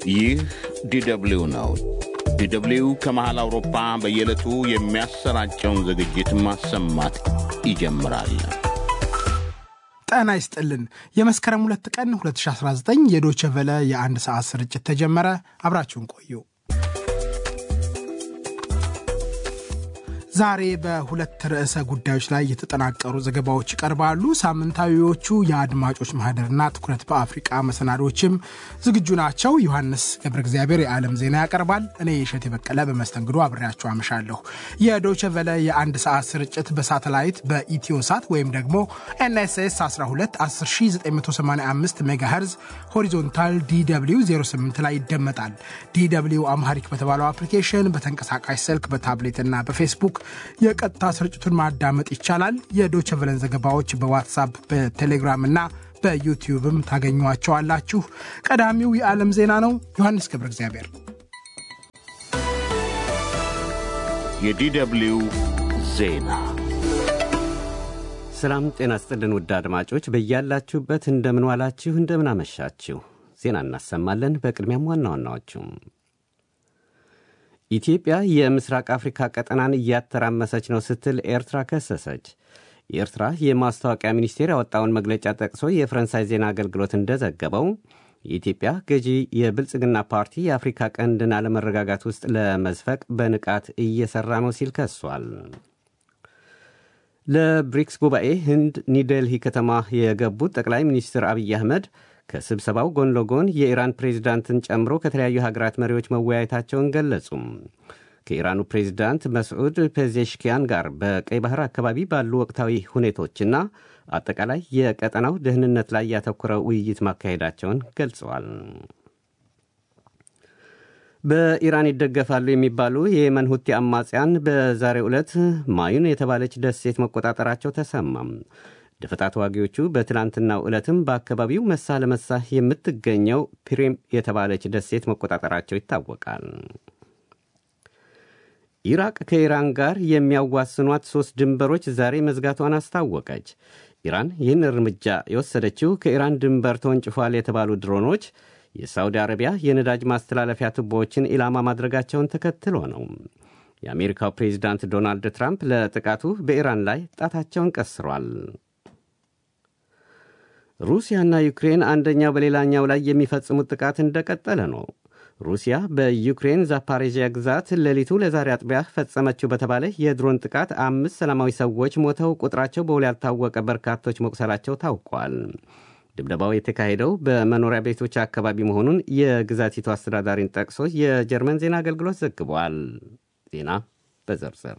ይህ ዲደብሊው ነው። ዲደብሊው ከመሃል አውሮፓ በየዕለቱ የሚያሰራጨውን ዝግጅት ማሰማት ይጀምራል። ጤና ይስጥልን። የመስከረም ሁለት ቀን 2019 የዶቸ ቨለ የአንድ ሰዓት ስርጭት ተጀመረ። አብራችሁን ቆዩ። ዛሬ በሁለት ርዕሰ ጉዳዮች ላይ የተጠናቀሩ ዘገባዎች ይቀርባሉ። ሳምንታዊዎቹ የአድማጮች ማህደርና ትኩረት በአፍሪቃ መሰናዶችም ዝግጁ ናቸው። ዮሐንስ ገብረ እግዚአብሔር የዓለም ዜና ያቀርባል። እኔ የሸት የበቀለ በመስተንግዶ አብሬያቸው አመሻለሁ። የዶቸ ቨለ የአንድ ሰዓት ስርጭት በሳተላይት በኢትዮ ሳት ወይም ደግሞ ኤንኤስኤስ 12 10985 ሜጋሄርዝ ሆሪዞንታል ዲw 08 ላይ ይደመጣል። ዲw አምሃሪክ በተባለው አፕሊኬሽን በተንቀሳቃሽ ስልክ በታብሌትና በፌስቡክ የቀጥታ ስርጭቱን ማዳመጥ ይቻላል። የዶቸቨለን ዘገባዎች በዋትሳፕ በቴሌግራም እና በዩቲዩብም ታገኟቸዋላችሁ። ቀዳሚው የዓለም ዜና ነው። ዮሐንስ ገብረ እግዚአብሔር። የዲደብሊው ዜና ሰላም ጤና ስጥልን። ውድ አድማጮች በያላችሁበት እንደምንዋላችሁ፣ እንደምናመሻችሁ ዜና እናሰማለን። በቅድሚያም ዋና ዋናዎቹም ኢትዮጵያ የምስራቅ አፍሪካ ቀጠናን እያተራመሰች ነው ስትል ኤርትራ ከሰሰች። የኤርትራ የማስታወቂያ ሚኒስቴር ያወጣውን መግለጫ ጠቅሶ የፈረንሳይ ዜና አገልግሎት እንደዘገበው የኢትዮጵያ ገዢ የብልጽግና ፓርቲ የአፍሪካ ቀንድን አለመረጋጋት ውስጥ ለመዝፈቅ በንቃት እየሰራ ነው ሲል ከሷል። ለብሪክስ ጉባኤ ህንድ ኒውዴልሂ ከተማ የገቡት ጠቅላይ ሚኒስትር አብይ አህመድ ከስብሰባው ጎን ለጎን የኢራን ፕሬዚዳንትን ጨምሮ ከተለያዩ ሀገራት መሪዎች መወያየታቸውን ገለጹም። ከኢራኑ ፕሬዚዳንት መስዑድ ፔዜሽኪያን ጋር በቀይ ባህር አካባቢ ባሉ ወቅታዊ ሁኔቶችና አጠቃላይ የቀጠናው ደህንነት ላይ ያተኮረ ውይይት ማካሄዳቸውን ገልጸዋል። በኢራን ይደገፋሉ የሚባሉ የየመን ሁቲ አማጽያን በዛሬው ዕለት ማዩን የተባለች ደሴት መቆጣጠራቸው ተሰማም። ደፈጣ ተዋጊዎቹ በትላንትናው ዕለትም በአካባቢው መሳ ለመሳ የምትገኘው ፒሬም የተባለች ደሴት መቆጣጠራቸው ይታወቃል። ኢራቅ ከኢራን ጋር የሚያዋስኗት ሦስት ድንበሮች ዛሬ መዝጋቷን አስታወቀች። ኢራን ይህን እርምጃ የወሰደችው ከኢራን ድንበር ተወንጭፏል የተባሉ ድሮኖች የሳውዲ አረቢያ የነዳጅ ማስተላለፊያ ቱቦዎችን ኢላማ ማድረጋቸውን ተከትሎ ነው። የአሜሪካው ፕሬዚዳንት ዶናልድ ትራምፕ ለጥቃቱ በኢራን ላይ ጣታቸውን ቀስሯል። ሩሲያና ዩክሬን አንደኛው በሌላኛው ላይ የሚፈጽሙት ጥቃት እንደቀጠለ ነው። ሩሲያ በዩክሬን ዛፓሬዥያ ግዛት ሌሊቱ ለዛሬ አጥቢያ ፈጸመችው በተባለ የድሮን ጥቃት አምስት ሰላማዊ ሰዎች ሞተው ቁጥራቸው በውል ያልታወቀ በርካቶች መቁሰላቸው ታውቋል። ድብደባው የተካሄደው በመኖሪያ ቤቶች አካባቢ መሆኑን የግዛቲቱ አስተዳዳሪን ጠቅሶ የጀርመን ዜና አገልግሎት ዘግቧል። ዜና በዝርዝር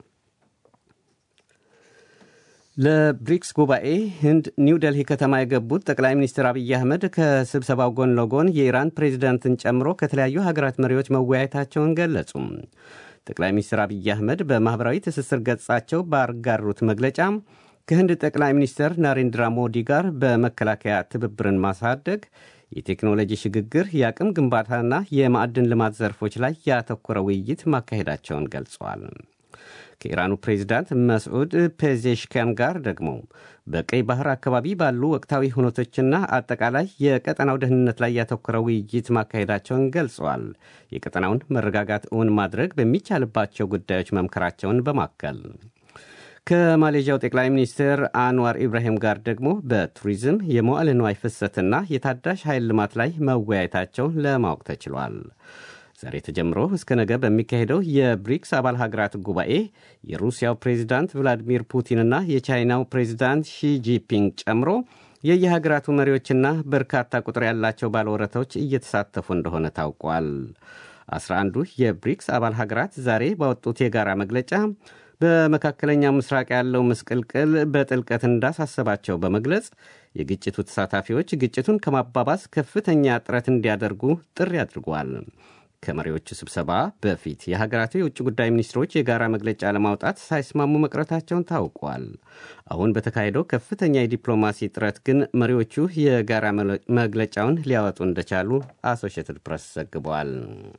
ለብሪክስ ጉባኤ ህንድ ኒው ደልሂ ከተማ የገቡት ጠቅላይ ሚኒስትር አብይ አህመድ ከስብሰባው ጎን ለጎን የኢራን ፕሬዚዳንትን ጨምሮ ከተለያዩ ሀገራት መሪዎች መወያየታቸውን ገለጹ። ጠቅላይ ሚኒስትር አብይ አህመድ በማኅበራዊ ትስስር ገጻቸው ባጋሩት መግለጫ ከህንድ ጠቅላይ ሚኒስትር ናሬንድራ ሞዲ ጋር በመከላከያ ትብብርን ማሳደግ፣ የቴክኖሎጂ ሽግግር፣ የአቅም ግንባታና የማዕድን ልማት ዘርፎች ላይ ያተኮረ ውይይት ማካሄዳቸውን ገልጸዋል። ከኢራኑ ፕሬዚዳንት መስዑድ ፔዜሽኪያን ጋር ደግሞ በቀይ ባህር አካባቢ ባሉ ወቅታዊ ሁነቶችና አጠቃላይ የቀጠናው ደህንነት ላይ ያተኮረ ውይይት ማካሄዳቸውን ገልጸዋል። የቀጠናውን መረጋጋት እውን ማድረግ በሚቻልባቸው ጉዳዮች መምከራቸውን በማከል ከማሌዥያው ጠቅላይ ሚኒስትር አንዋር ኢብራሂም ጋር ደግሞ በቱሪዝም የመዋዕለ ንዋይ ፍሰትና የታዳሽ ኃይል ልማት ላይ መወያየታቸውን ለማወቅ ተችሏል። ዛሬ ተጀምሮ እስከ ነገ በሚካሄደው የብሪክስ አባል ሀገራት ጉባኤ የሩሲያው ፕሬዚዳንት ቭላዲሚር ፑቲንና የቻይናው ፕሬዚዳንት ሺጂፒንግ ጨምሮ የየሀገራቱ መሪዎችና በርካታ ቁጥር ያላቸው ባለወረቶች እየተሳተፉ እንደሆነ ታውቋል። አስራ አንዱ የብሪክስ አባል ሀገራት ዛሬ ባወጡት የጋራ መግለጫ በመካከለኛው ምስራቅ ያለው ምስቅልቅል በጥልቀት እንዳሳሰባቸው በመግለጽ የግጭቱ ተሳታፊዎች ግጭቱን ከማባባስ ከፍተኛ ጥረት እንዲያደርጉ ጥሪ አድርጓል። ከመሪዎቹ ስብሰባ በፊት የሀገራቱ የውጭ ጉዳይ ሚኒስትሮች የጋራ መግለጫ ለማውጣት ሳይስማሙ መቅረታቸውን ታውቋል። አሁን በተካሄደው ከፍተኛ የዲፕሎማሲ ጥረት ግን መሪዎቹ የጋራ መግለጫውን ሊያወጡ እንደቻሉ አሶሺየትድ ፕሬስ ዘግቧል።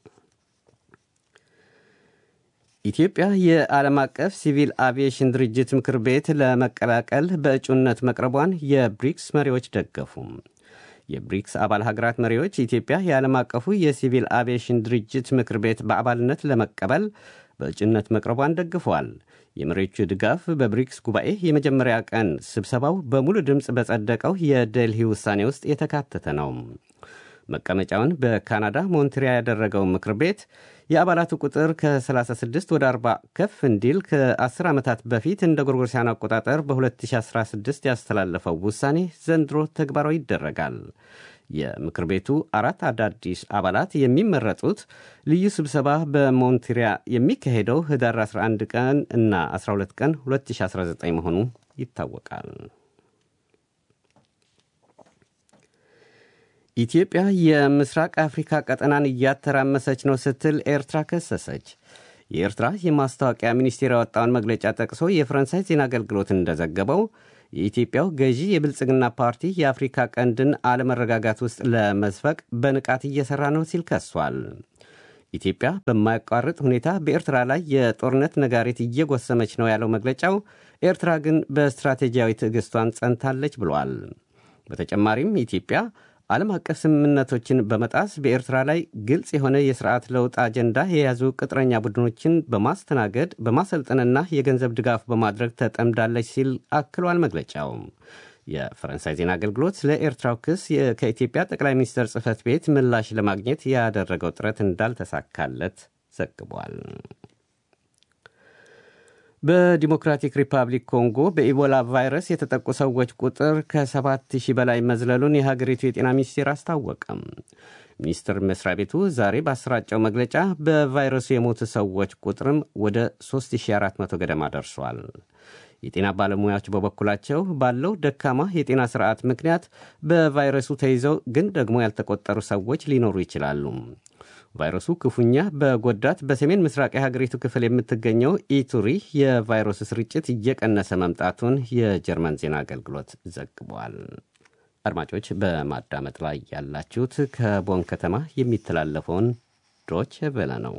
ኢትዮጵያ የዓለም አቀፍ ሲቪል አቪዬሽን ድርጅት ምክር ቤት ለመቀላቀል በእጩነት መቅረቧን የብሪክስ መሪዎች ደገፉ። የብሪክስ አባል ሀገራት መሪዎች ኢትዮጵያ የዓለም አቀፉ የሲቪል አቪዬሽን ድርጅት ምክር ቤት በአባልነት ለመቀበል በእጩነት መቅረቧን ደግፈዋል። የመሪዎቹ ድጋፍ በብሪክስ ጉባኤ የመጀመሪያ ቀን ስብሰባው በሙሉ ድምፅ በጸደቀው የዴልሂ ውሳኔ ውስጥ የተካተተ ነው። መቀመጫውን በካናዳ ሞንትሪያ ያደረገው ምክር ቤት የአባላቱ ቁጥር ከ36 ወደ 40 ከፍ እንዲል ከ10 ዓመታት በፊት እንደ ጎርጎርሲያን አቆጣጠር በ2016 ያስተላለፈው ውሳኔ ዘንድሮ ተግባራዊ ይደረጋል። የምክር ቤቱ አራት አዳዲስ አባላት የሚመረጡት ልዩ ስብሰባ በሞንትሪያ የሚካሄደው ህዳር 11 ቀን እና 12 ቀን 2019 መሆኑ ይታወቃል። ኢትዮጵያ የምስራቅ አፍሪካ ቀጠናን እያተራመሰች ነው ስትል ኤርትራ ከሰሰች። የኤርትራ የማስታወቂያ ሚኒስቴር ያወጣውን መግለጫ ጠቅሶ የፈረንሳይ ዜና አገልግሎት እንደዘገበው የኢትዮጵያው ገዢ የብልጽግና ፓርቲ የአፍሪካ ቀንድን አለመረጋጋት ውስጥ ለመዝፈቅ በንቃት እየሠራ ነው ሲል ከሷል። ኢትዮጵያ በማያቋርጥ ሁኔታ በኤርትራ ላይ የጦርነት ነጋሪት እየጎሰመች ነው ያለው መግለጫው፣ ኤርትራ ግን በስትራቴጂያዊ ትዕግስቷን ጸንታለች ብሏል። በተጨማሪም ኢትዮጵያ ዓለም አቀፍ ስምምነቶችን በመጣስ በኤርትራ ላይ ግልጽ የሆነ የስርዓት ለውጥ አጀንዳ የያዙ ቅጥረኛ ቡድኖችን በማስተናገድ በማሰልጠንና የገንዘብ ድጋፍ በማድረግ ተጠምዳለች ሲል አክሏል መግለጫው። የፈረንሳይ ዜና አገልግሎት ስለ ኤርትራው ክስ ከኢትዮጵያ ጠቅላይ ሚኒስትር ጽህፈት ቤት ምላሽ ለማግኘት ያደረገው ጥረት እንዳልተሳካለት ዘግቧል። በዲሞክራቲክ ሪፐብሊክ ኮንጎ በኢቦላ ቫይረስ የተጠቁ ሰዎች ቁጥር ከ7000 በላይ መዝለሉን የሀገሪቱ የጤና ሚኒስቴር አስታወቀም። ሚኒስቴር መስሪያ ቤቱ ዛሬ ባሰራጨው መግለጫ በቫይረሱ የሞቱ ሰዎች ቁጥርም ወደ 3400 ገደማ ደርሷል። የጤና ባለሙያዎች በበኩላቸው ባለው ደካማ የጤና ስርዓት ምክንያት በቫይረሱ ተይዘው ግን ደግሞ ያልተቆጠሩ ሰዎች ሊኖሩ ይችላሉ። ቫይረሱ ክፉኛ በጎዳት በሰሜን ምስራቅ የሀገሪቱ ክፍል የምትገኘው ኢቱሪ የቫይረሱ ስርጭት እየቀነሰ መምጣቱን የጀርመን ዜና አገልግሎት ዘግቧል። አድማጮች በማዳመጥ ላይ ያላችሁት ከቦን ከተማ የሚተላለፈውን ዶች ቬለ ነው።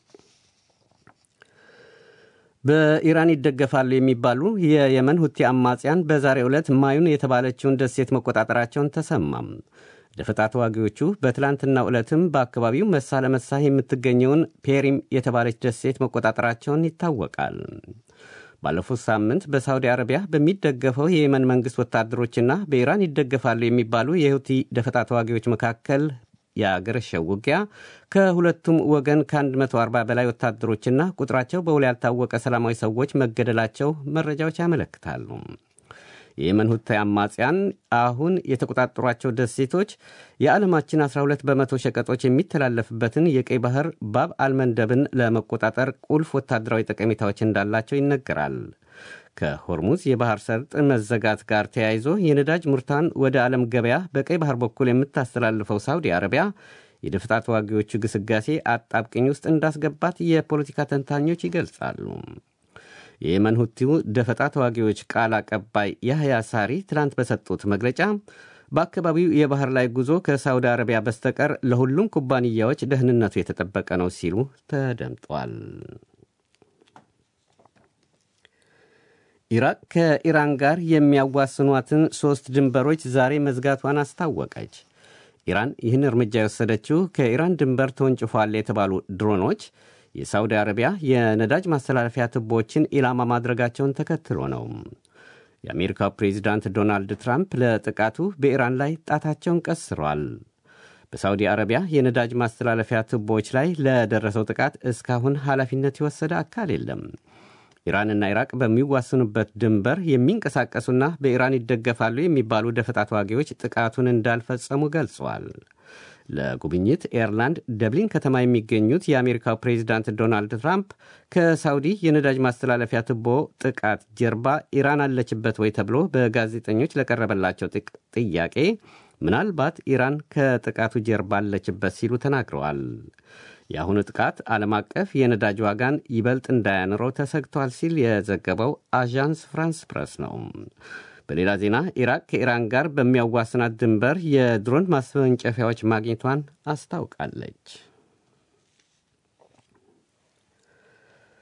በኢራን ይደገፋሉ የሚባሉ የየመን ሁቲ አማጽያን በዛሬው ዕለት ማዩን የተባለችውን ደሴት መቆጣጠራቸውን ተሰማም። ደፈጣ ተዋጊዎቹ በትላንትናው ዕለትም በአካባቢው መሳ ለመሳ የምትገኘውን ፔሪም የተባለች ደሴት መቆጣጠራቸውን ይታወቃል። ባለፉት ሳምንት በሳውዲ አረቢያ በሚደገፈው የየመን መንግሥት ወታደሮችና በኢራን ይደገፋሉ የሚባሉ የሁቲ ደፈጣ ተዋጊዎች መካከል የአገረሸው ውጊያ ከሁለቱም ወገን ከ140 በላይ ወታደሮችና ቁጥራቸው በውል ያልታወቀ ሰላማዊ ሰዎች መገደላቸው መረጃዎች ያመለክታሉ። የየመን ሁቲ አማጽያን አሁን የተቆጣጠሯቸው ደሴቶች የዓለማችን 12 በመቶ ሸቀጦች የሚተላለፍበትን የቀይ ባህር ባብ አልመንደብን ለመቆጣጠር ቁልፍ ወታደራዊ ጠቀሜታዎች እንዳላቸው ይነገራል። ከሆርሙዝ የባህር ሰርጥ መዘጋት ጋር ተያይዞ የነዳጅ ምርቷን ወደ ዓለም ገበያ በቀይ ባህር በኩል የምታስተላልፈው ሳውዲ አረቢያ የደፈጣ ተዋጊዎቹ ግስጋሴ አጣብቅኝ ውስጥ እንዳስገባት የፖለቲካ ተንታኞች ይገልጻሉ። የየመን ሁቲው ደፈጣ ተዋጊዎች ቃል አቀባይ ያህያ ሳሪ ትናንት በሰጡት መግለጫ በአካባቢው የባህር ላይ ጉዞ ከሳውዲ አረቢያ በስተቀር ለሁሉም ኩባንያዎች ደህንነቱ የተጠበቀ ነው ሲሉ ተደምጧል። ኢራቅ ከኢራን ጋር የሚያዋስኗትን ሦስት ድንበሮች ዛሬ መዝጋቷን አስታወቀች። ኢራን ይህን እርምጃ የወሰደችው ከኢራን ድንበር ተወንጭፏል የተባሉ ድሮኖች የሳውዲ አረቢያ የነዳጅ ማስተላለፊያ ቱቦዎችን ኢላማ ማድረጋቸውን ተከትሎ ነው። የአሜሪካው ፕሬዚዳንት ዶናልድ ትራምፕ ለጥቃቱ በኢራን ላይ ጣታቸውን ቀስረዋል። በሳውዲ አረቢያ የነዳጅ ማስተላለፊያ ቱቦዎች ላይ ለደረሰው ጥቃት እስካሁን ኃላፊነት የወሰደ አካል የለም። ኢራንና ኢራቅ በሚዋስኑበት ድንበር የሚንቀሳቀሱና በኢራን ይደገፋሉ የሚባሉ ደፈጣ ተዋጊዎች ጥቃቱን እንዳልፈጸሙ ገልጸዋል። ለጉብኝት ኤርላንድ ደብሊን ከተማ የሚገኙት የአሜሪካው ፕሬዚዳንት ዶናልድ ትራምፕ ከሳውዲ የነዳጅ ማስተላለፊያ ቱቦ ጥቃት ጀርባ ኢራን አለችበት ወይ ተብሎ በጋዜጠኞች ለቀረበላቸው ጥያቄ ምናልባት ኢራን ከጥቃቱ ጀርባ አለችበት ሲሉ ተናግረዋል። የአሁኑ ጥቃት ዓለም አቀፍ የነዳጅ ዋጋን ይበልጥ እንዳያንረው ተሰግቷል ሲል የዘገበው አዣንስ ፍራንስ ፕረስ ነው። በሌላ ዜና ኢራቅ ከኢራን ጋር በሚያዋስናት ድንበር የድሮን ማስወንጨፊያዎች ማግኘቷን አስታውቃለች።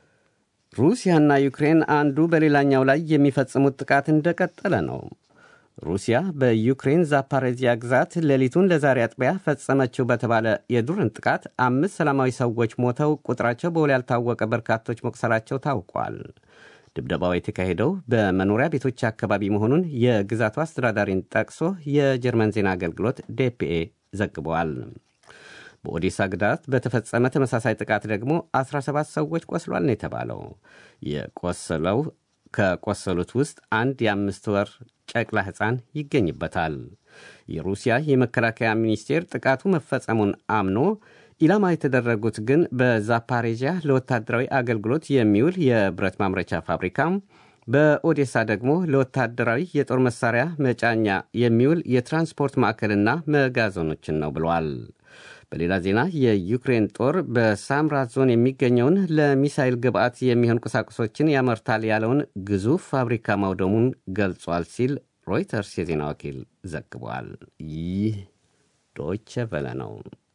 ሩሲያና ዩክሬን አንዱ በሌላኛው ላይ የሚፈጽሙት ጥቃት እንደቀጠለ ነው። ሩሲያ በዩክሬን ዛፓሬዚያ ግዛት ሌሊቱን ለዛሬ አጥቢያ ፈጸመችው በተባለ የድሮን ጥቃት አምስት ሰላማዊ ሰዎች ሞተው ቁጥራቸው በውል ያልታወቀ በርካቶች መቁሰላቸው ታውቋል። ድብደባው የተካሄደው በመኖሪያ ቤቶች አካባቢ መሆኑን የግዛቱ አስተዳዳሪን ጠቅሶ የጀርመን ዜና አገልግሎት ዴፒኤ ዘግበዋል። በኦዴሳ ግዛት በተፈጸመ ተመሳሳይ ጥቃት ደግሞ 17 ሰዎች ቆስሏል ነው የተባለው። የቆሰለው ከቆሰሉት ውስጥ አንድ የአምስት ወር ጨቅላ ሕፃን ይገኝበታል። የሩሲያ የመከላከያ ሚኒስቴር ጥቃቱ መፈጸሙን አምኖ ኢላማ የተደረጉት ግን በዛፓሬዥያ ለወታደራዊ አገልግሎት የሚውል የብረት ማምረቻ ፋብሪካ፣ በኦዴሳ ደግሞ ለወታደራዊ የጦር መሳሪያ መጫኛ የሚውል የትራንስፖርት ማዕከልና መጋዘኖችን ነው ብሏል። በሌላ ዜና የዩክሬን ጦር በሳምራት ዞን የሚገኘውን ለሚሳይል ግብዓት የሚሆን ቁሳቁሶችን ያመርታል ያለውን ግዙፍ ፋብሪካ ማውደሙን ገልጿል ሲል ሮይተርስ የዜና ወኪል ዘግቧል። ይህ ዶይቸ ቨለ ነው።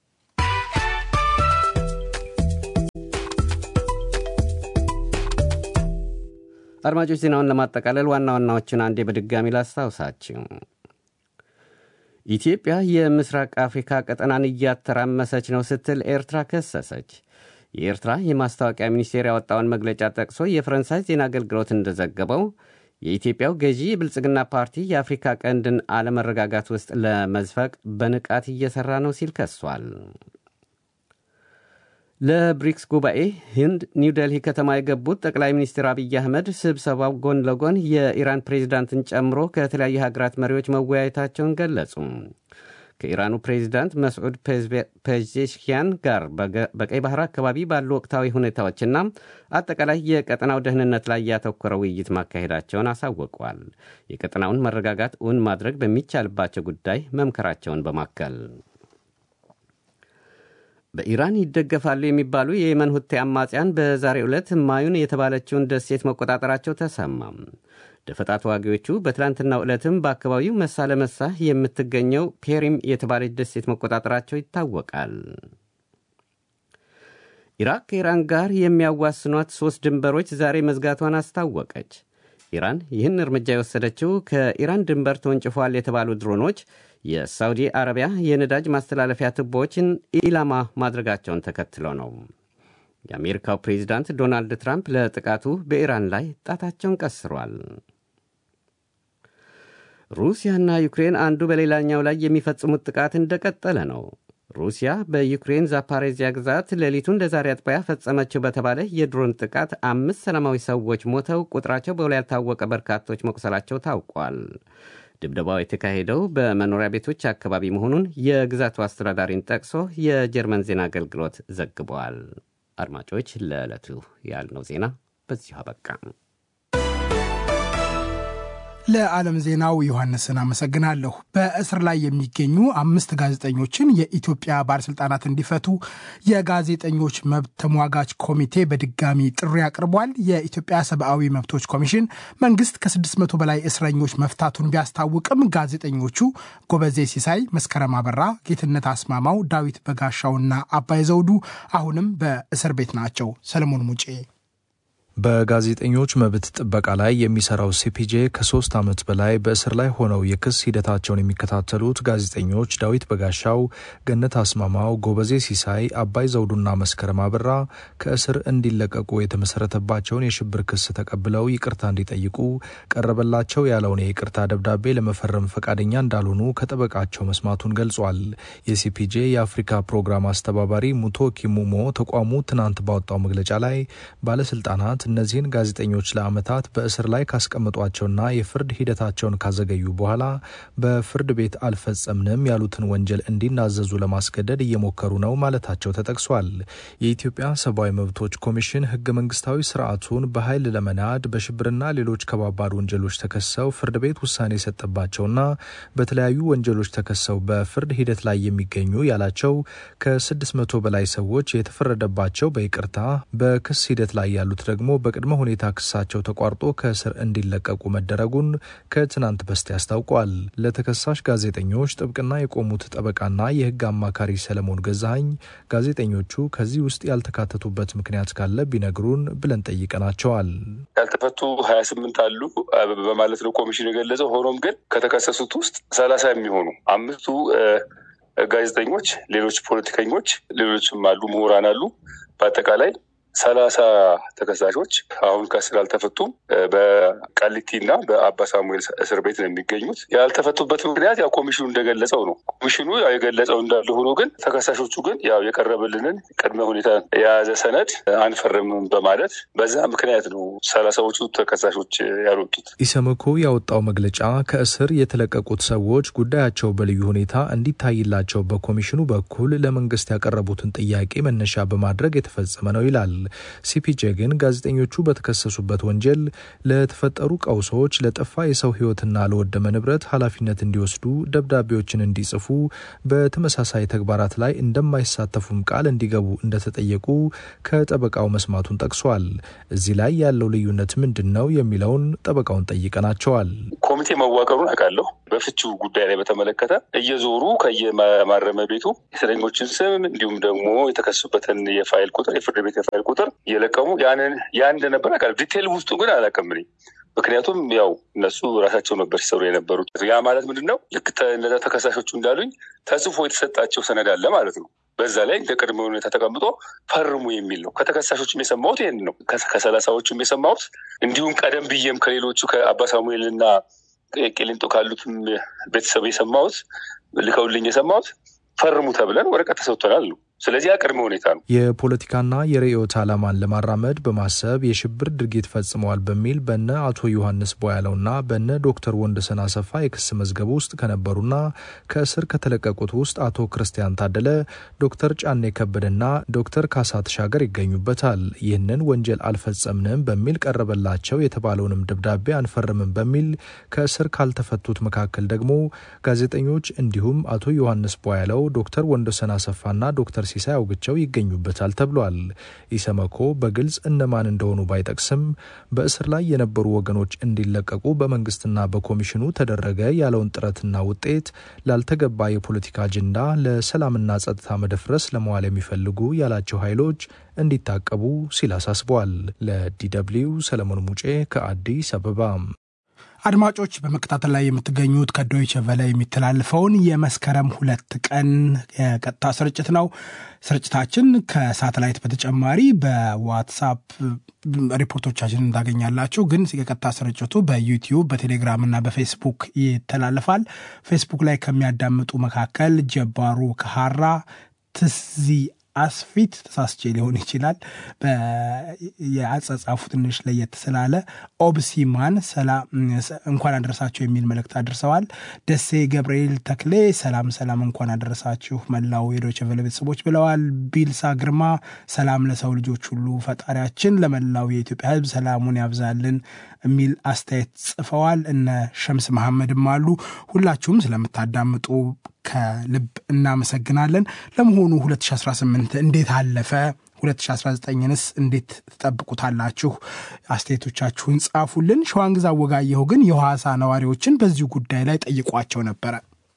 አድማጮች ዜናውን ለማጠቃለል ዋና ዋናዎችን አንዴ በድጋሚ ላስታውሳችሁ። ኢትዮጵያ የምስራቅ አፍሪካ ቀጠናን እያተራመሰች ነው ስትል ኤርትራ ከሰሰች። የኤርትራ የማስታወቂያ ሚኒስቴር ያወጣውን መግለጫ ጠቅሶ የፈረንሳይ ዜና አገልግሎት እንደዘገበው የኢትዮጵያው ገዢ የብልጽግና ፓርቲ የአፍሪካ ቀንድን አለመረጋጋት ውስጥ ለመዝፈቅ በንቃት እየሠራ ነው ሲል ከሷል። ለብሪክስ ጉባኤ ህንድ ኒውዴልሂ ከተማ የገቡት ጠቅላይ ሚኒስትር አብይ አህመድ ስብሰባው ጎን ለጎን የኢራን ፕሬዚዳንትን ጨምሮ ከተለያዩ ሀገራት መሪዎች መወያየታቸውን ገለጹ። ከኢራኑ ፕሬዚዳንት መስዑድ ፔዜሽኪያን ጋር በቀይ ባህር አካባቢ ባሉ ወቅታዊ ሁኔታዎችና አጠቃላይ የቀጠናው ደህንነት ላይ ያተኮረ ውይይት ማካሄዳቸውን አሳውቀዋል። የቀጠናውን መረጋጋት እውን ማድረግ በሚቻልባቸው ጉዳይ መምከራቸውን በማከል በኢራን ይደገፋሉ የሚባሉ የየመን ሁቴ አማጽያን በዛሬው ዕለት ማዩን የተባለችውን ደሴት መቆጣጠራቸው ተሰማም። ደፈጣ ተዋጊዎቹ በትላንትናው ዕለትም በአካባቢው መሳ ለመሳ የምትገኘው ፔሪም የተባለች ደሴት መቆጣጠራቸው ይታወቃል። ኢራቅ ከኢራን ጋር የሚያዋስኗት ሦስት ድንበሮች ዛሬ መዝጋቷን አስታወቀች። ኢራን ይህን እርምጃ የወሰደችው ከኢራን ድንበር ተወንጭፏል የተባሉ ድሮኖች የሳውዲ አረቢያ የነዳጅ ማስተላለፊያ ቱቦዎችን ኢላማ ማድረጋቸውን ተከትሎ ነው። የአሜሪካው ፕሬዚዳንት ዶናልድ ትራምፕ ለጥቃቱ በኢራን ላይ ጣታቸውን ቀስሯል። ሩሲያና ዩክሬን አንዱ በሌላኛው ላይ የሚፈጽሙት ጥቃት እንደቀጠለ ነው። ሩሲያ በዩክሬን ዛፓሬዚያ ግዛት ሌሊቱን ለዛሬ አጥቢያ ፈጸመችው በተባለ የድሮን ጥቃት አምስት ሰላማዊ ሰዎች ሞተው ቁጥራቸው በውል ያልታወቀ በርካቶች መቁሰላቸው ታውቋል። ድብደባው የተካሄደው በመኖሪያ ቤቶች አካባቢ መሆኑን የግዛቱ አስተዳዳሪን ጠቅሶ የጀርመን ዜና አገልግሎት ዘግበዋል። አድማጮች፣ ለዕለቱ ያልነው ዜና በዚሁ አበቃ። ለዓለም ዜናው ዮሐንስን አመሰግናለሁ። በእስር ላይ የሚገኙ አምስት ጋዜጠኞችን የኢትዮጵያ ባለስልጣናት እንዲፈቱ የጋዜጠኞች መብት ተሟጋች ኮሚቴ በድጋሚ ጥሪ አቅርቧል። የኢትዮጵያ ሰብአዊ መብቶች ኮሚሽን መንግስት ከ600 በላይ እስረኞች መፍታቱን ቢያስታውቅም ጋዜጠኞቹ ጎበዜ ሲሳይ፣ መስከረም አበራ፣ ጌትነት አስማማው፣ ዳዊት በጋሻውና አባይ ዘውዱ አሁንም በእስር ቤት ናቸው። ሰለሞን ሙጬ በጋዜጠኞች መብት ጥበቃ ላይ የሚሰራው ሲፒጄ ከሶስት ዓመት በላይ በእስር ላይ ሆነው የክስ ሂደታቸውን የሚከታተሉት ጋዜጠኞች ዳዊት በጋሻው፣ ገነት አስማማው፣ ጎበዜ ሲሳይ፣ አባይ ዘውዱና መስከረም አበራ ከእስር እንዲለቀቁ የተመሰረተባቸውን የሽብር ክስ ተቀብለው ይቅርታ እንዲጠይቁ ቀረበላቸው ያለውን የይቅርታ ደብዳቤ ለመፈረም ፈቃደኛ እንዳልሆኑ ከጠበቃቸው መስማቱን ገልጿል። የሲፒጄ የአፍሪካ ፕሮግራም አስተባባሪ ሙቶ ኪሙሞ ተቋሙ ትናንት ባወጣው መግለጫ ላይ ባለስልጣናት እነዚህን ጋዜጠኞች ለዓመታት በእስር ላይ ካስቀመጧቸውና የፍርድ ሂደታቸውን ካዘገዩ በኋላ በፍርድ ቤት አልፈጸምንም ያሉትን ወንጀል እንዲናዘዙ ለማስገደድ እየሞከሩ ነው ማለታቸው ተጠቅሷል። የኢትዮጵያ ሰብአዊ መብቶች ኮሚሽን ህገ መንግስታዊ ስርዓቱን በኃይል ለመናድ በሽብርና ሌሎች ከባባድ ወንጀሎች ተከሰው ፍርድ ቤት ውሳኔ የሰጠባቸውና በተለያዩ ወንጀሎች ተከሰው በፍርድ ሂደት ላይ የሚገኙ ያላቸው ከ600 በላይ ሰዎች የተፈረደባቸው በይቅርታ በክስ ሂደት ላይ ያሉት ደግሞ በቅድመ ሁኔታ ክሳቸው ተቋርጦ ከእስር እንዲለቀቁ መደረጉን ከትናንት በስቲያ አስታውቋል። ለተከሳሽ ጋዜጠኞች ጥብቅና የቆሙት ጠበቃና የሕግ አማካሪ ሰለሞን ገዛሀኝ ጋዜጠኞቹ ከዚህ ውስጥ ያልተካተቱበት ምክንያት ካለ ቢነግሩን ብለን ጠይቀናቸዋል። ያልተፈቱ ሀያ ስምንት አሉ በማለት ነው ኮሚሽኑ የገለጸው። ሆኖም ግን ከተከሰሱት ውስጥ ሰላሳ የሚሆኑ አምስቱ ጋዜጠኞች፣ ሌሎች ፖለቲከኞች፣ ሌሎችም አሉ ምሁራን አሉ። በአጠቃላይ ሰላሳ ተከሳሾች አሁን ከእስር አልተፈቱም። በቃሊቲ እና በአባ ሳሙኤል እስር ቤት ነው የሚገኙት። ያልተፈቱበት ምክንያት ያው ኮሚሽኑ እንደገለጸው ነው። ኮሚሽኑ ያው የገለጸው እንዳለ ሆኖ ግን ተከሳሾቹ ግን ያው የቀረበልንን ቅድመ ሁኔታ የያዘ ሰነድ አንፈርምም በማለት በዛ ምክንያት ነው ሰላሳዎቹ ተከሳሾች ያልወጡት። ኢሰመኮ ያወጣው መግለጫ ከእስር የተለቀቁት ሰዎች ጉዳያቸው በልዩ ሁኔታ እንዲታይላቸው በኮሚሽኑ በኩል ለመንግስት ያቀረቡትን ጥያቄ መነሻ በማድረግ የተፈጸመ ነው ይላል። ሲፒጄ ግን ጋዜጠኞቹ በተከሰሱበት ወንጀል ለተፈጠሩ ቀውሶች፣ ለጠፋ የሰው ሕይወትና ለወደመ ንብረት ኃላፊነት እንዲወስዱ ደብዳቤዎችን እንዲጽፉ፣ በተመሳሳይ ተግባራት ላይ እንደማይሳተፉም ቃል እንዲገቡ እንደተጠየቁ ከጠበቃው መስማቱን ጠቅሷል። እዚህ ላይ ያለው ልዩነት ምንድን ነው የሚለውን ጠበቃውን ጠይቀናቸዋል። ኮሚቴ መዋቀሩን አውቃለሁ። በፍቺው ጉዳይ ላይ በተመለከተ እየዞሩ ከየማረሚያ ቤቱ የእስረኞችን ስም እንዲሁም ደግሞ የተከሱበትን የፋይል ቁጥር የፍርድ ቤት የፋይል ቁጥር እየለቀሙ ያንን ያ እንደነበር አውቃለሁ። ዲቴል ውስጡ ግን አላውቅም እኔ ምክንያቱም ያው እነሱ ራሳቸው ነበር ሲሰሩ የነበሩት። ያ ማለት ምንድን ነው? ልክ እነዛ ተከሳሾቹ እንዳሉኝ ተጽፎ የተሰጣቸው ሰነድ አለ ማለት ነው። በዛ ላይ እንደ ቅድመ ሁኔታ ተቀምጦ ፈርሙ የሚል ነው። ከተከሳሾችም የሰማሁት ይህን ነው። ከሰላሳዎቹም የሰማሁት እንዲሁም ቀደም ብዬም ከሌሎቹ ከአባ ሳሙኤል እና ቄሊንጦ ካሉትም ቤተሰብ የሰማሁት ልከውልኝ የሰማሁት ፈርሙ ተብለን ወረቀት ተሰጥቶናል ነው። ስለዚህ ያ ቅድመ ሁኔታ ነው። የፖለቲካና የርዕዮት ዓላማን ለማራመድ በማሰብ የሽብር ድርጊት ፈጽመዋል በሚል በነ አቶ ዮሐንስ ቦያለውና በነ ዶክተር ወንደሰን አሰፋ የክስ መዝገብ ውስጥ ከነበሩና ከእስር ከተለቀቁት ውስጥ አቶ ክርስቲያን ታደለ፣ ዶክተር ጫኔ ከበደና ዶክተር ካሳ ተሻገር ይገኙበታል። ይህንን ወንጀል አልፈጸምንም በሚል ቀረበላቸው የተባለውንም ደብዳቤ አንፈርምም በሚል ከእስር ካልተፈቱት መካከል ደግሞ ጋዜጠኞች እንዲሁም አቶ ዮሐንስ ቦያለው፣ ዶክተር ወንደሰን አሰፋና ዶክተር ሲሳይ አውግቸው ይገኙበታል ተብሏል። ኢሰመኮ በግልጽ እነማን እንደሆኑ ባይጠቅስም በእስር ላይ የነበሩ ወገኖች እንዲለቀቁ በመንግስትና በኮሚሽኑ ተደረገ ያለውን ጥረትና ውጤት ላልተገባ የፖለቲካ አጀንዳ፣ ለሰላምና ጸጥታ መደፍረስ ለመዋል የሚፈልጉ ያላቸው ኃይሎች እንዲታቀቡ ሲል አሳስቧል። ለዲደብሊው ሰለሞን ሙጬ ከአዲስ አበባ። አድማጮች በመከታተል ላይ የምትገኙት ከዶይቸ ቨለ የሚተላለፈውን የመስከረም ሁለት ቀን የቀጥታ ስርጭት ነው። ስርጭታችን ከሳተላይት በተጨማሪ በዋትሳፕ ሪፖርቶቻችን እንዳገኛላችሁ። ግን የቀጥታ ስርጭቱ በዩቲዩብ በቴሌግራም እና በፌስቡክ ይተላለፋል። ፌስቡክ ላይ ከሚያዳምጡ መካከል ጀባሩ ከሀራ ትዚ አስፊት ተሳስቼ ሊሆን ይችላል። የአጻጻፉ ትንሽ ለየት ስላለ ኦብሲማን እንኳን አደረሳችሁ የሚል መልእክት አድርሰዋል። ደሴ ገብርኤል ተክሌ ሰላም ሰላም፣ እንኳን አደረሳችሁ መላው የዶይቼ ቬለ ቤተሰቦች ብለዋል። ቢልሳ ግርማ ሰላም ለሰው ልጆች ሁሉ ፈጣሪያችን ለመላው የኢትዮጵያ ሕዝብ ሰላሙን ያብዛልን የሚል አስተያየት ጽፈዋል። እነ ሸምስ መሐመድም አሉ። ሁላችሁም ስለምታዳምጡ ከልብ እናመሰግናለን። ለመሆኑ 2018 እንዴት አለፈ? 2019ንስ እንዴት ትጠብቁታላችሁ? አስተያየቶቻችሁን ጻፉልን። ሸዋንግዛ ወጋየሁ ግን የሐዋሳ ነዋሪዎችን በዚሁ ጉዳይ ላይ ጠይቋቸው ነበረ።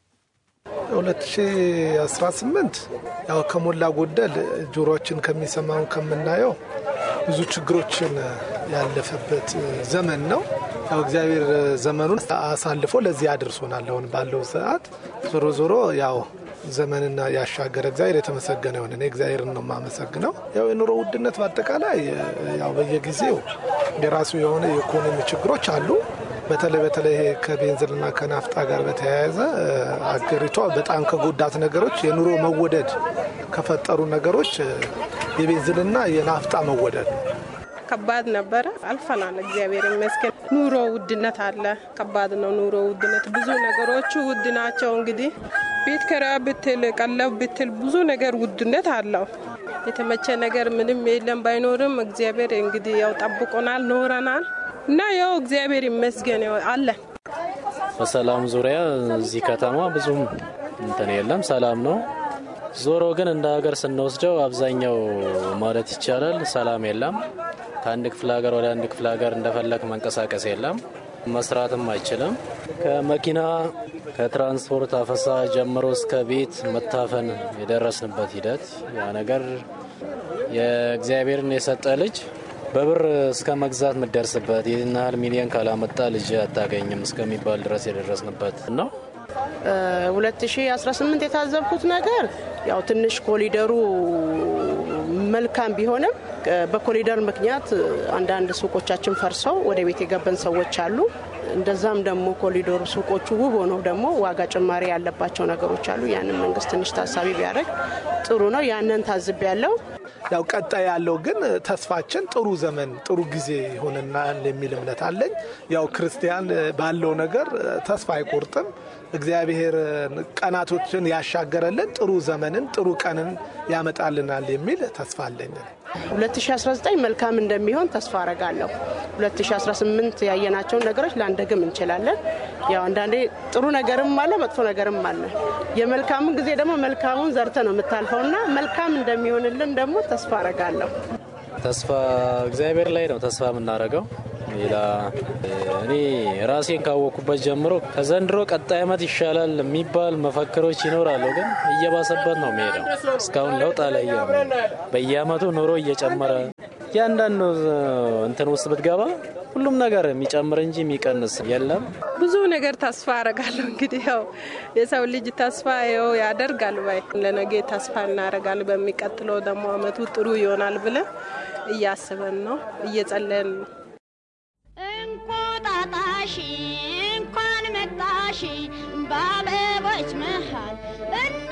2018 ያው ከሞላ ጎደል ጆሮችን ከሚሰማው ከምናየው ብዙ ችግሮችን ያለፈበት ዘመን ነው። ያው እግዚአብሔር ዘመኑን አሳልፎ ለዚህ አድርሶናል። አሁን ባለው ሰዓት ዞሮ ዞሮ ያው ዘመንና ያሻገረ እግዚአብሔር የተመሰገነ ይሆን። እኔ እግዚአብሔርን ነው የማመሰግነው። ያው የኑሮ ውድነት በአጠቃላይ ያው በየጊዜው የራሱ የሆነ የኢኮኖሚ ችግሮች አሉ። በተለይ በተለይ ከቤንዚንና ከናፍጣ ጋር በተያያዘ አገሪቷ በጣም ከጎዳት ነገሮች የኑሮ መወደድ ከፈጠሩ ነገሮች የቤንዚንና የናፍጣ መወደድ ነው። ከባድ ነበረ። አልፈናል። እግዚአብሔር ይመስገን። ኑሮ ውድነት አለ። ከባድ ነው ኑሮ ውድነት። ብዙ ነገሮቹ ውድ ናቸው። እንግዲህ ቤት ኪራይ ብትል፣ ቀለብ ብትል ብዙ ነገር ውድነት አለው። የተመቸ ነገር ምንም የለም። ባይኖርም እግዚአብሔር እንግዲህ ያው ጠብቆናል፣ ኖረናል እና ያው እግዚአብሔር ይመስገን አለን። በሰላም ዙሪያ እዚህ ከተማ ብዙም እንትን የለም፣ ሰላም ነው። ዞሮ ግን እንደ ሀገር ስንወስደው አብዛኛው ማለት ይቻላል ሰላም የለም። ከአንድ ክፍለ ሀገር ወደ አንድ ክፍለ ሀገር እንደፈለግ መንቀሳቀስ የለም። መስራትም አይችልም። ከመኪና ከትራንስፖርት አፈሳ ጀምሮ እስከ ቤት መታፈን የደረስንበት ሂደት ያ ነገር የእግዚአብሔርን የሰጠ ልጅ በብር እስከ መግዛት የምደርስበት ይህን ያህል ሚሊዮን ካላመጣ ልጅ አታገኝም እስከሚባል ድረስ የደረስንበት ነው። 2018 የታዘብኩት ነገር ያው ትንሽ ኮሊደሩ መልካም ቢሆንም በኮሊደር ምክንያት አንዳንድ ሱቆቻችን ፈርሰው ወደ ቤት የገበን ሰዎች አሉ። እንደዛም ደግሞ ኮሊደሩ ሱቆቹ ውብ ሆነው ደግሞ ዋጋ ጭማሪ ያለባቸው ነገሮች አሉ። ያንን መንግስት ትንሽ ታሳቢ ቢያደርግ ጥሩ ነው። ያንን ታዝብ ያለው ያው ቀጣይ ያለው ግን ተስፋችን ጥሩ ዘመን ጥሩ ጊዜ ይሆንናል የሚል እምነት አለኝ። ያው ክርስቲያን ባለው ነገር ተስፋ አይቆርጥም። እግዚአብሔር ቀናቶችን ያሻገረልን ጥሩ ዘመንን ጥሩ ቀንን ያመጣልናል የሚል ተስፋ አለኝ። 2019 መልካም እንደሚሆን ተስፋ አረጋለሁ። 2018 ያየናቸውን ነገሮች ላንደግም እንችላለን። ያው አንዳንዴ ጥሩ ነገርም አለ፣ መጥፎ ነገርም አለ። የመልካሙን ጊዜ ደግሞ መልካሙን ዘርተ ነው የምታልፈው እና መልካም እንደሚሆንልን ደግሞ ተስፋ አረጋለሁ። ተስፋ እግዚአብሔር ላይ ነው ተስፋ የምናደርገው። ሌላ እኔ ራሴን ካወቅኩበት ጀምሮ ከዘንድሮ ቀጣይ ዓመት ይሻላል የሚባል መፈክሮች ይኖራሉ፣ ግን እየባሰበት ነው የሚሄደው። እስካሁን ለውጥ አላየ። በየአመቱ ኑሮ እየጨመረ እያንዳንዱ እንትን ውስጥ ብትገባ ሁሉም ነገር የሚጨምር እንጂ የሚቀንስ የለም። ብዙ ነገር ተስፋ አረጋለሁ። እንግዲህ ያው የሰው ልጅ ተስፋ ው ያደርጋል ባይ ለነገ ተስፋ እናደርጋለን። በሚቀጥለው ደግሞ አመቱ ጥሩ ይሆናል ብለን እያስበን ነው እየጸለን ነው። እንቁጣጣሽ እንኳን መጣሽ በአበቦች መሃል